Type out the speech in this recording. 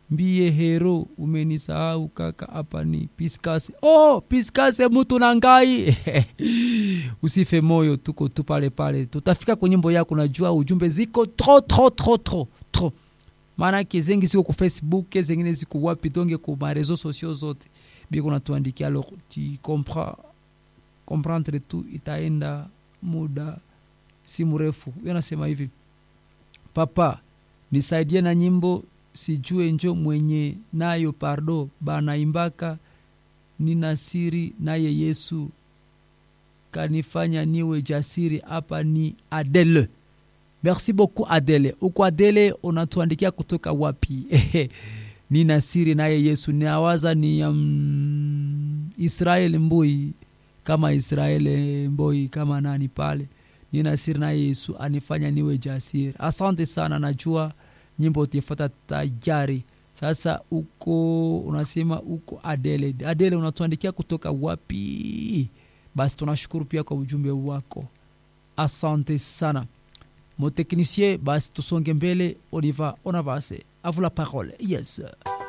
mbie hero umenisahau kaka hapa ni piskase oh piskase mutu na ngai usife moyo tuko tu pale pale tutafika kwenye nyimbo yako najua ujumbe ziko tro tro tro tro tro maanake zengi ziko ku facebook zengine ziko wapi donge ku mareseau sociaux zote biko natuandikia alors tu comprends comprendre tu itaenda muda si mrefu huyo anasema hivi papa nisaidie na nyimbo sijue njo mwenye nayo pardo banaimbaka nina siri naye yesu kanifanya niwe jasiri hapa ni adele merci beaucoup adele uko adele unatuandikia kutoka wapi nina siri naye yesu nawaza ni um, israel mbui kama israeli mboi kama nani pale nina siri naye yesu anifanya niwe jasiri asante sana najua nyimbo utifata tayari sasa uko unasema uko adele adele unatuandikia kutoka wapi basi tunashukuru pia kwa ujumbe wako asante sana moteknisie basi tusonge mbele on y va on avance à vous la parole yes